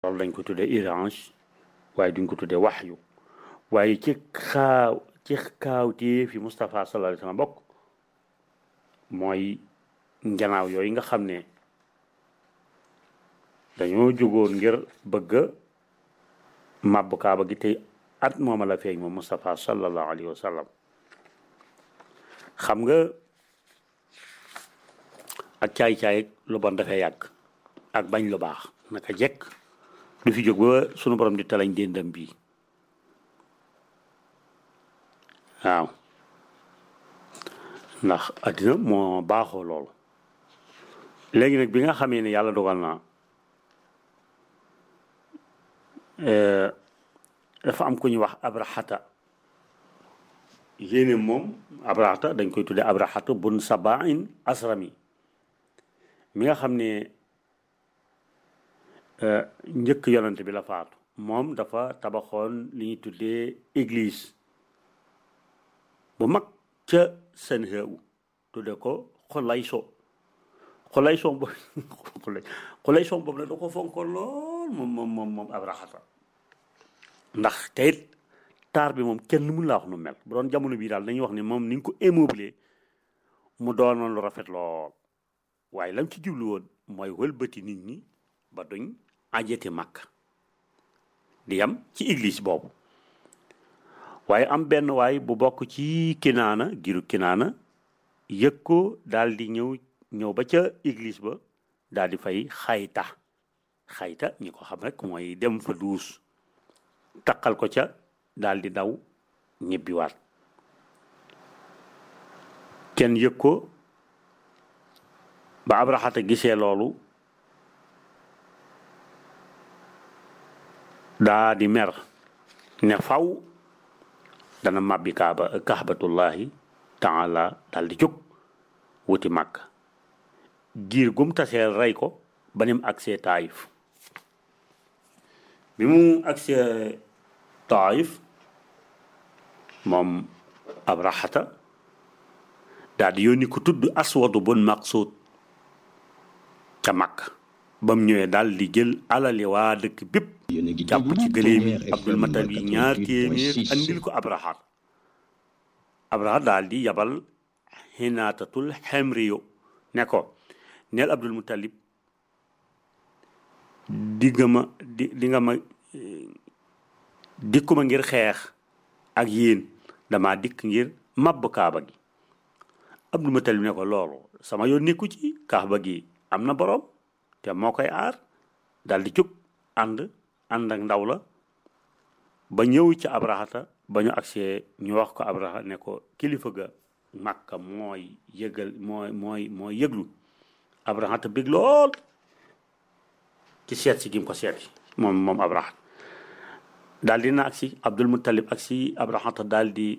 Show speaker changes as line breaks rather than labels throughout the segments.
loolu dañ ko tuddee irange waaye duñ ko tuddee waxyu waaye ci xaaw ci kaawtee fi Moustapha sallallahu alayhi wa sallam bokk mooy njanaaw yooyu nga xam ne dañoo jógoon ngir bëgg a màbb kaaba gi tey at mooma la feeñ moom Moustapha sallallahu alayhi wa sallam xam nga ak caay-caay lu bon dafay yàgg ak bañ lu baax naka jekk du fi jóg ba sunu borom di talañ déndam bii waaw ndax addina moo baaxoo loolu léegi nag bi nga xamee ne yàlla dogal na dafa am ku ñuy wax abrahata yéene moom abrahata dañ koy tuddee abrahata bun sabain asrami mi nga xam ne njëkk yonante bi la faatu moom dafa tabaxoon li ñuy tuddee église bu mag ca seen xeewu tudde ko xolay so xolay so boobu xolay so boobu nag da ko fonkoon lool moom moom moom moom abrahata ndax teyit taar bi moom kenn mun laa wax nu mel bu doon jamono bii daal dañuy wax ne moom ni ñu ko immeublé mu doonoon lu rafet lool waaye lam ci jublu woon mooy wëlbati nit ñi ba duñ ajete màkk di yam ci église boobu waaye am benn waay bu bokk ci kinaana giru kinaana yëg ko daal di ñëw ñëw ba ca église ba daal di fay xayta xayta ñi ko xam rek mooy dem fa duus taqal ko ca daal di daw ñibbiwaat kenn yëg ko ba abraxata gisee loolu daa di mer ne faw dana màbbi kaaba kaabatullahi taala daal di jóg wuti màkk giir gum taseel rey ko ba nim agsee taayif bi mu agsee taayif moom abraxata daal di yónni ko tudd aswadu bun maqsuud ca màkk ba mu ñëwee daal di jël alali waa dëkk bépp jàpp ci gëléem yi abdul matal yi ñaar téeméer andil ko abrahat abrahat daal di yabal xinaatatul xemriyo ne ko neel abdul mutalib di nga ma di di nga ma dikkuma ngir xeex ak yéen dama dikk ngir mabb kaaba gi abdul mutalib ne ko loolu sama yoon nekku ci kaaba gi am na boroom te moo koy aar dal di jóg ànd ànd ak ndaw la ba ñëw ci abrahata ba ñu agsee ñu wax ko abraha ne ko kilifa ga màkka mooy yëgal mooy mooy mooy yëglu abrahata bég lool ci seet si gim ko seet si moom moom abrahat daal di na agsi abdul muttalib agsi abrahata daal di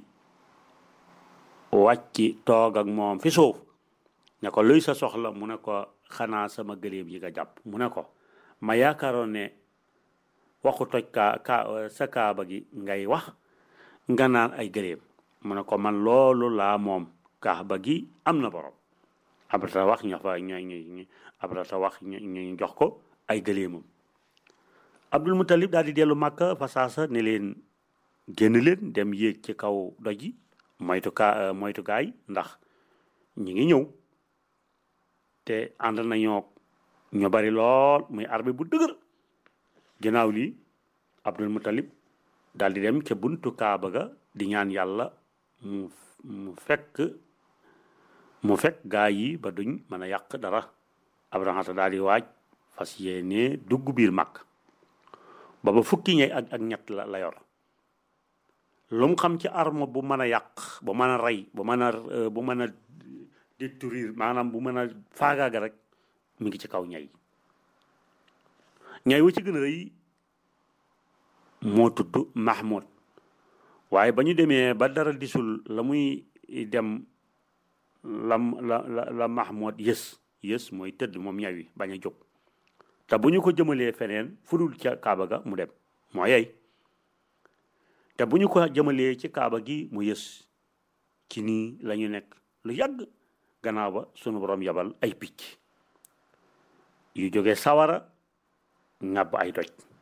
wàcci toog ak moom fi suuf ne ko luy sa soxla mu ne ko xanaa sama gëléem yi nga jàpp mu ne ko ma yaakaaroon ne waxu toj kaa kaa sa kaaba gi ngay wax nga naan ay gëléem mu ne ko man loolu laa moom kaaba gi am na borom abrata wax ñu fa ñu ñu abrata wax ñu jox ko ay gëléemam abdul mutalib daal di dellu màkka fa saasa ne leen génn leen dem yéeg ci kaw doj yi moytu kaa moytu gaay ndax ñi ngi ñëw te ànd nañoo ñu bari lool muy armée bu dëgër ginnaaw lii abdul mutalib daal di dem ca buntu kaaba ga di ñaan yàlla mu mu fekk mu fekk gaa yi ba duñ mën a yàq dara abrahata daal di waaj fas yéene dugg biir màkk ba ba fukki ñay ak ak ñett la la yor lu mu xam ci arme bu mën a yàq bu mën a rey bu mën a bu mën a détruire maanaam bu mën a faagaaga rek mi ngi ci kaw ñay ñay wa ci gën a rëy moo tudd Mahmoud waaye ba ñu demee ba dara disul la muy dem la la la la Mahmoud yës yës mooy tëdd moom ñay wi bañ a jóg te bu ñu ko jëmalee feneen fudul ca Kaaba ga mu dem moo yey te bu ñu ko jëmalee ci Kaaba gi mu yës ci nii la ñu nekk lu yàgg gannaaw ba sunu borom yabal ay picc yu jóge sawara ŋàbb ay doj